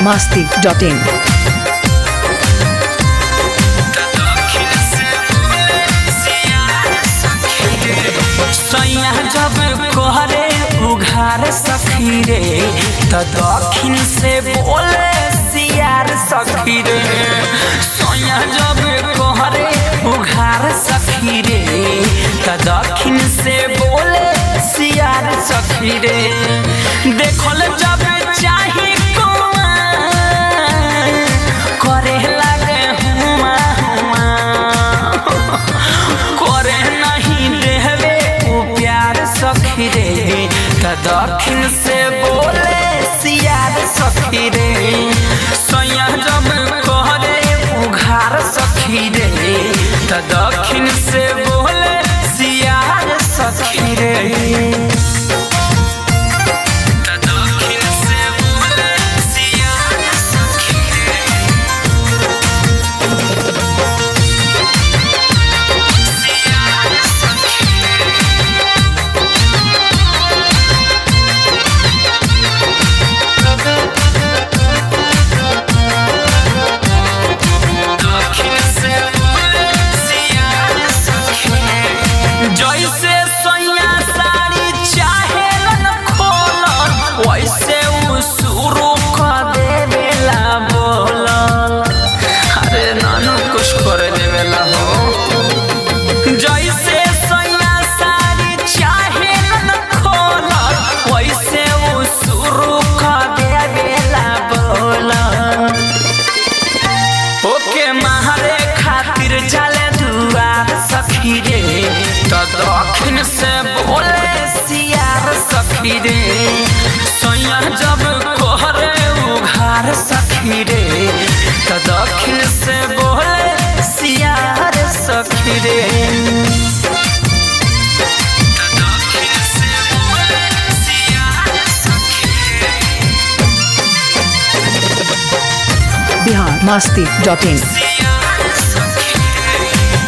masti.in. सैया जब कोहरे उघार सखी रे त दक्षिण से बोले सियार सखी रे सैया जब कोहरे उघार सखी रे त दक्षिण से बोले सियार सखी रे देखल जब चाही कुआं, करे लागे हुआ हुआ करे नहीं देहबे उ प्यार सखी रे त दक्षिण से बोले सियार सखी रे सैया जब कहरे उघार सखी रे त दक्षिण से बोले सियार सखी रे त दक्षिण से बोले सियार सखी रे सियार सखी रे दक्षिण से बोले सियार सखी रे। जैसे सैया साड़ी चाहे न खोल वैसे उ शुरू कर देवेला बोलल अरे नानू कुछ कर देवेला हो जैसे सैया साड़ी चाहे न खोल वैसे उ शुरू कर देवेला बोलल ओके मारे खातिर चले दुआर सखी रे त दक्षिण से बोले सियार सखी रे सैया जब कोहरे उघार सखी रे त दक्षिण से बोले सियार सखी रे त दक्षिण से बोले सियार सखी रे Bihar masti.in. सियार सखी रे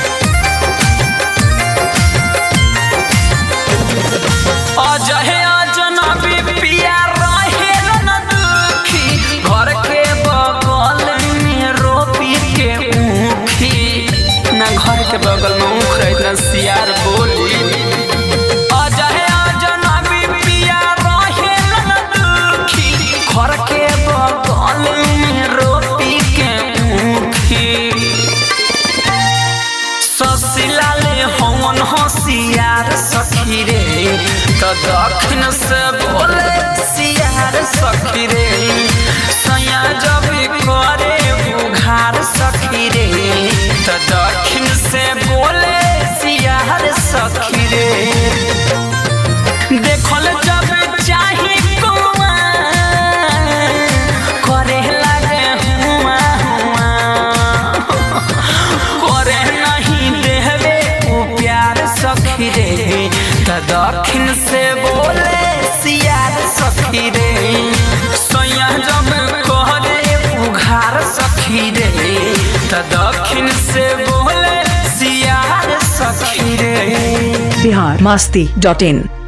अजहे अजनबी पिया रहे न दुखी घर के बगल में रोपी के ऊखी ना घर के बगल में ऊख रहे ना सियार बोली अजहे अजनबी पिया रहे न दुखी घर के बगल में रोपी के ऊखी ससिलाले हवन होशियार सखी रे त दक्षिण से बोले सियार सखी रे सैया जब करे उघार सखी रे त दक्षिण से बोले सियार सखी रे देखल जब चाही कुआं, करे लागे हुआ हुआ करे नहीं देहबे उ प्यार सखी रे त दक्षिण से बोले सियार सखी रे सैया जब कहरे उघार सखी रे त दक्षिण से बोले सियार सखी रे Bihar masti.in.